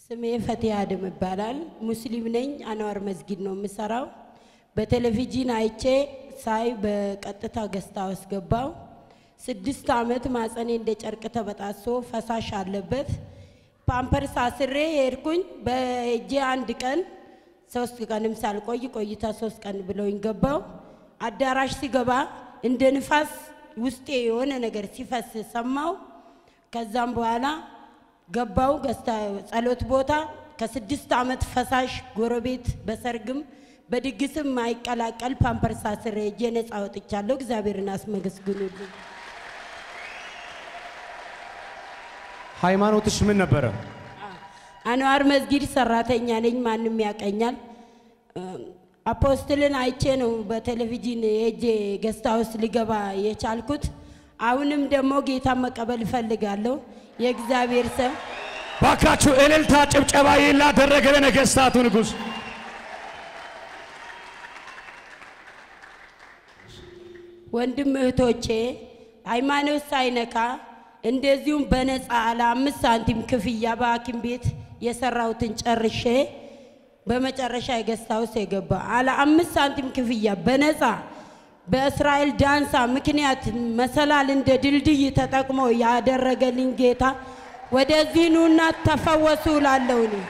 ስሜ ፈቲያ አደም ይባላል። ሙስሊም ነኝ። አንዋር መስጊድ ነው የምሰራው። በቴሌቪዥን አይቼ ሳይ በቀጥታ ገዝታ ውስጥ ገባው። ስድስት ዓመት ማጸኔ እንደ ጨርቅ ተበጣሶ ፈሳሽ አለበት። ፓምፐርስ አስሬ የሄድኩኝ በእጄ አንድ ቀን ሶስት ቀንም ሳልቆይ ቆይታ ሶስት ቀን ብለውኝ ገባው። አዳራሽ ሲገባ እንደ ንፋስ ውስጤ የሆነ ነገር ሲፈስ ሰማው። ከዛም በኋላ ገባው ገዝታ ጸሎት ቦታ ከስድስት ዓመት ፈሳሽ ጎረቤት በሰርግም በድግስም ማይቀላቀል ፓምፐርስ አስሬ እጄ ነፃ ወጥቻለሁ። እግዚአብሔርን አስመሰግኑልኝ። ሃይማኖትሽ ምን ነበረ? አንዋር መስጊድ ሰራተኛ ነኝ። ማንም ያቀኛል። አፖስትልን አይቼ ነው በቴሌቪዥን የእጄ ገስታ ውስጥ ልገባ የቻልኩት። አሁንም ደግሞ ጌታ መቀበል እፈልጋለሁ። የእግዚአብሔር ሰው ባካችሁ እልልታ፣ ጭብጨባ ላደረገ ለነገስታቱ ንጉሥ ወንድም እህቶቼ ሃይማኖት ሳይነካ እንደዚሁም በነፃ ለአምስት ሳንቲም ክፍያ በሐኪም ቤት የሰራሁትን ጨርሼ በመጨረሻ የገስት ሃውስ የገባ አለ አምስት ሳንቲም ክፍያ በነፃ በእስራኤል ዳንሳ ምክንያት መሰላል እንደ ድልድይ ተጠቅሞ ያደረገልኝ ጌታ ወደዚህ ኑና ተፈወሱ እላለሁ እኔ።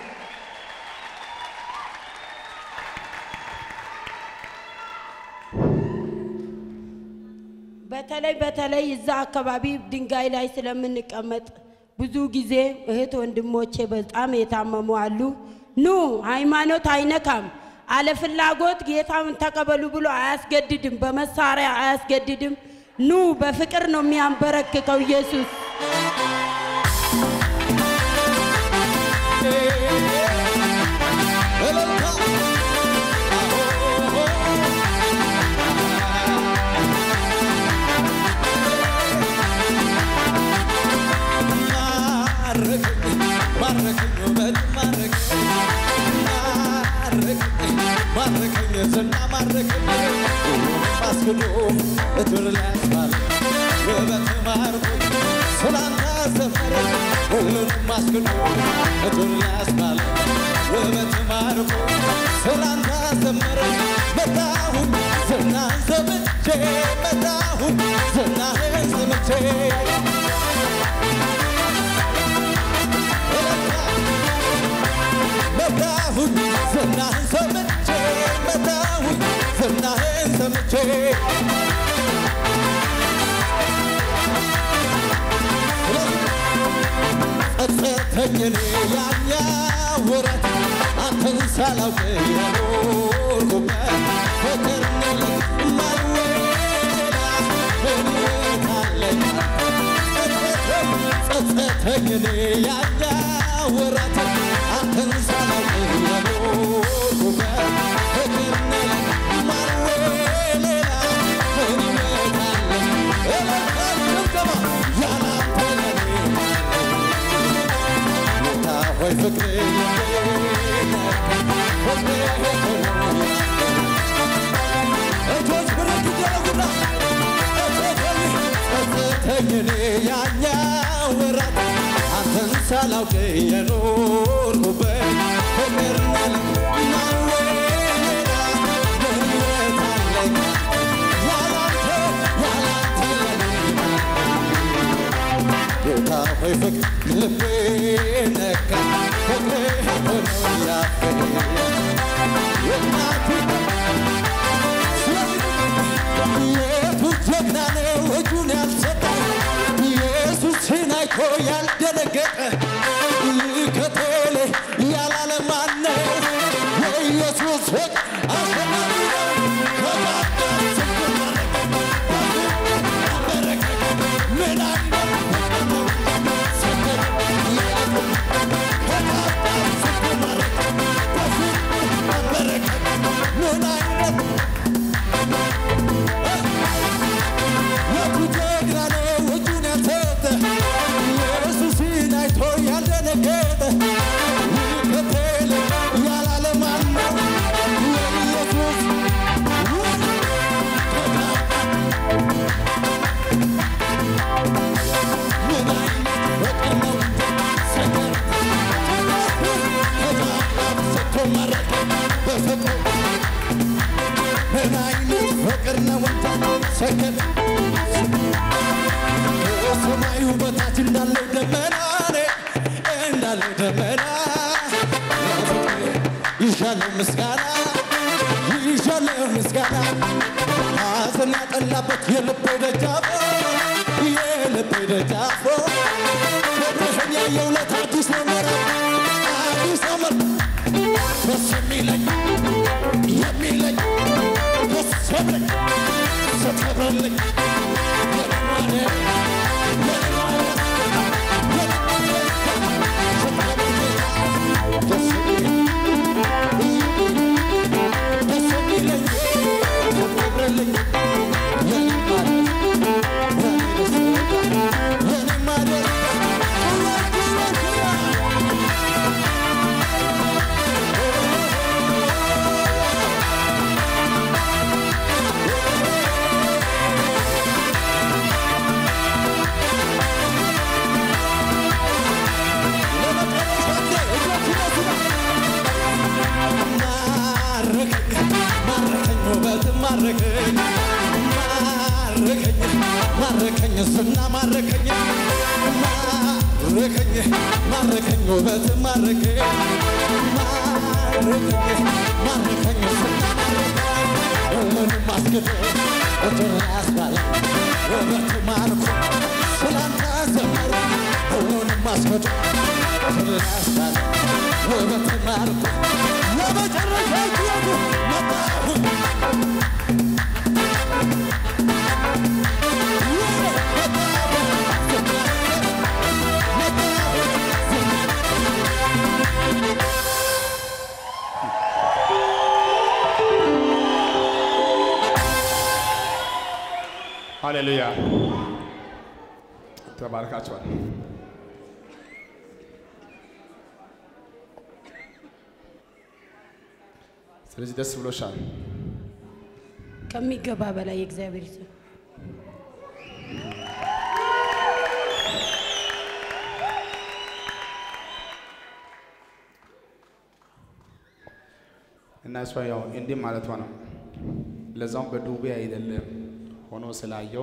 በተለይ በተለይ እዛ አካባቢ ድንጋይ ላይ ስለምንቀመጥ ብዙ ጊዜ እህት ወንድሞቼ በጣም የታመሙ አሉ። ኑ ሃይማኖት አይነካም፣ አለ ፍላጎት ጌታን ተቀበሉ ብሎ አያስገድድም፣ በመሳሪያ አያስገድድም። ኑ በፍቅር ነው የሚያንበረክከው ኢየሱስ። መጣሁኝ ዝናህን ሰምቼ መጣሁኝ ዝናህን ሰምቼ ጸጸተኝ እኔ ያኛ ወረት አንተን ሳላውቅ የኖርኩበት ፍቅር ነው ማይወላ እምነት አለኝ ጸጸተኝ እኔ ያኛ ወረት አንተን ሳላውቅ የኖርኩበት ፍቅር ነው ማይወላ እምነት አለኝ እለካል ጭብጨባ ያላንተ ለኔ ጌታ ሆይ ፍቅሬ ፍቅሬ እጆች ብረት ይደረጉና ጸጸተኝ እኔ ያኛ ወራት አንተን ሳላውቅ የኖርኩበት ፍቅር ነህ ማወላ በሕይወት አለኝ ያላንተ ያላንተ ለኔ ጌታ ሆይ ፍቅር ልቤ ነካ ፍቅሬ ሆኖ ያፈኝ የናቱ የቱ ጀግና ነው እጁን ያልሰጠ ኢየሱስን አይቶ ያልደነገጠ ይከተል ያላለ ማን ነው? የኢየሱስ ፍቅር አሸናፊ ነው። ከባድ ችግር አበረከ ምን አይነት ፍቅር ነው? ምን አይነት የቱ ጀግና ነው እጁን ያልሰጠ ኢየሱስን አይቶ ያልደነገጠ ይከተል ያላለ ማን ነው? የኢየሱስ ሰገድ ሰማዩ በታች እንዳለው ደመና እንዳለው ደመና ይሻለው ምስጋና ይሻለው ምስጋና ሐዘን ያጠላበት የልቤ ደጃፎ የልቤ ደጃፎ ፍቅርህን ያየሁለት አዲስ ነው ምዕራፍ አዲስ ነው ምዕራፍ ደስ የሚለኝ የሚለኝ ደስ የሚለኝ ስትከብርልኝ የልማደ የልማደ ደስ የሚለኝ ደስ የሚለኝ ስትከብርልኝ የልማደ የኔ ደስታ የኔማ ደስታ ማረከኝ ስና ማረከኝ ማረከኝ ማረከኝ ውበት ማረከኝ ማረከኝ ማረከኝ ስና ማረከኝ ሁሉንም አስገደ እድር ያስባለ ውበት ማርኮ ስላንተ ዘመሩ ሁሉንም አስገደ እድር ያስባለ ውበት ማርኮ ለመጨረሻ ጊዜ መጣሁኝ ሃሌሉያ ተባርካችኋል። ስለዚህ ደስ ብሎሻል። ከሚገባ በላይ የእግዚአብሔር ሰው እና እሷ ያው እንዲህ ማለቷ ነው። ለዛውም በዱቤ አይደለም ሆኖ ስላየው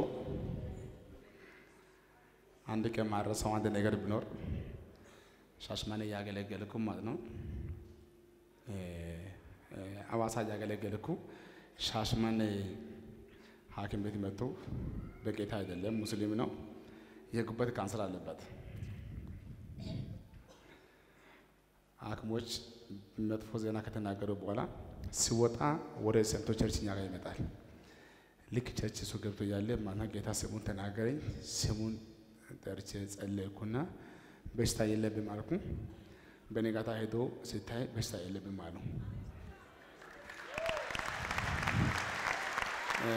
አንድ ቀን ማረሰው አንድ ነገር ቢኖር ሻሽማኔ እያገለገልኩ ማለት ነው እ እ አዋሳ እያገለገልኩ ሻሽማኔ ሐኪም ቤት መጥቶ በጌታ አይደለም ሙስሊም ነው የጉበት ካንሰር አለበት። ሐኪሞች መጥፎ ዜና ከተናገሩ በኋላ ሲወጣ ወደ ሰንቶ ቸርች እኛ ጋር ይመጣል። ልክ ቸርች እሱ ገብቶ እያለ ማና ጌታ ስሙን ተናገረኝ። ስሙን ጠርቼ ጸለይኩና በሽታ የለብም አልኩ። በነጋታ ሄዶ ሲታይ በሽታ የለብም አሉ። እ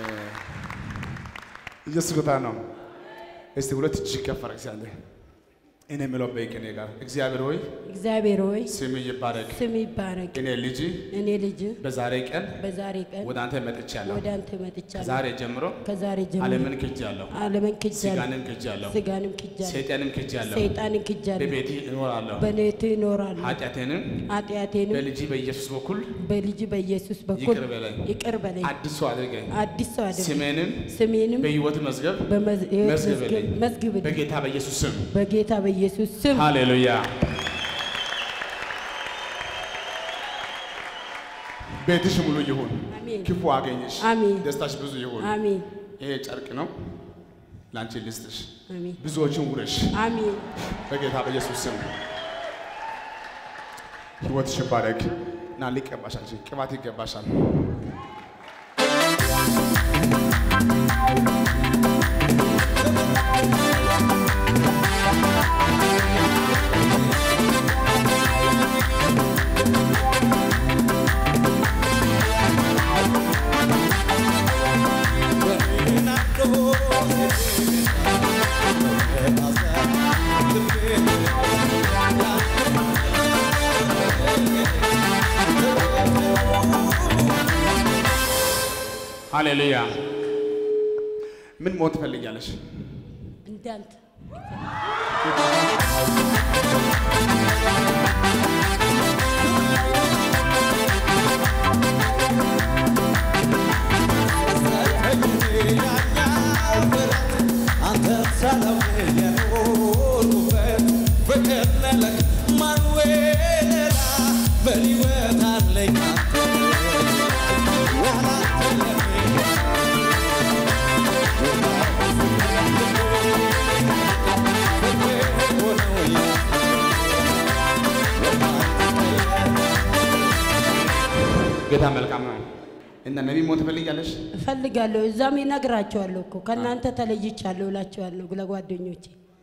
ኢየሱስ ጌታ ነው። እስቲ ሁለት እጅ ከፍ አድርግ ሲያለ እኔ የምለው በይቅኔ ጋር እግዚአብሔር ሆይ እግዚአብሔር ሆይ ስም ይባረክ። ስም ይባረክ። እኔ ልጅ እኔ ልጅ በዛሬ ቀን በዛሬ ቀን ወደ አንተ መጥቻለሁ። ወደ አንተ መጥቻለሁ። ዛሬ ጀምሮ ከዛሬ ጀምሮ ዓለምን ክጃለሁ፣ ዓለምን ክጃለሁ፣ ስጋንም ክጃለሁ፣ ስጋንም ክጃለሁ፣ ሰይጣንም ክጃለሁ። ሰይጣንን ክጃለሁ፣ በቤቴ እኖራለሁ። በኔት እኖራለሁ። ኃጢአቴንም ኃጢአቴንም በልጅ በኢየሱስ በኩል በልጅ በኢየሱስ በኩል ይቅር በለኝ። ይቅር በለኝ። አዲስ ሰው አድርገኝ። አዲስ ሰው አድርገኝ። ስሜንም ስሜንም በሕይወት መዝገብ በመዝ- ሕይወት መዝግብልኝ። መዝገብ- መዝግብልኝ በጌታ በኢየሱስ ስም በጌታ በኢየሱስ ስም ሃሌሉያ። ቤትሽ ሙሉ ይሁን፣ አሜን። ክፉ አገኝሽ፣ አሜን። ደስታሽ ብዙ ይሁን። አሜን ይሄ ጨርቅ ነው ለአንቺ ልስጥሽ፣ አሜን ብዙዎችን ውረሽ አሜን በጌታ በኢየሱስ ስም ህይወትሽ ይባረክ እና ሊቀባሻል፣ ቅባት ይገባሻል። ሃሌሉያ። ምን መሆን ትፈልጊያለሽ? እንዳንተ ያኛው ብረት አንተ ሰላም የኖርኩበት ፍቅር ነለክ ማኑዌላ በሕይወት አለኝ አንተ ያላንተ ለኔ ጌታ መልካም ነው እና ነቢይ መሆን ትፈልጊያለሽ? እፈልጋለሁ። እዛም ይነግራቸዋለሁ እኮ ከእናንተ ተለይቻለሁ እላቸዋለሁ ለጓደኞቼ።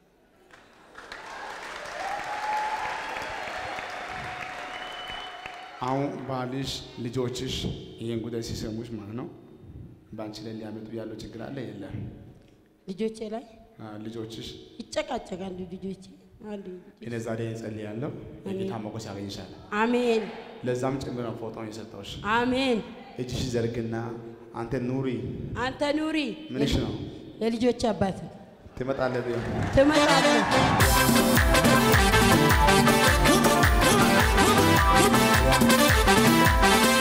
አሁን ባልሽ ልጆችሽ ይህን ጉዳይ ሲሰሙሽ ማለት ነው በአንቺ ላይ ሊያመጡ ያለው ችግር አለ የለም? ልጆቼ ላይ አ፣ ልጆችሽ ይጨቃጨቃሉ። ልጆቼ አንዱ እኔ ዛሬ ጸልያለሁ የጌታ ሞገስ ያገኝሻል። አሜን ለዛም ጭምር ነው ፎቶውን የሰጠሁሽ። አሜን። እጅሽ ዘርግና አንተ ኑሪ አንተ ኑሪ ምንሽ ነው የልጆች አባት ትመጣለህ ብዬ ትመጣለህ። Come on, come on, come on, come on.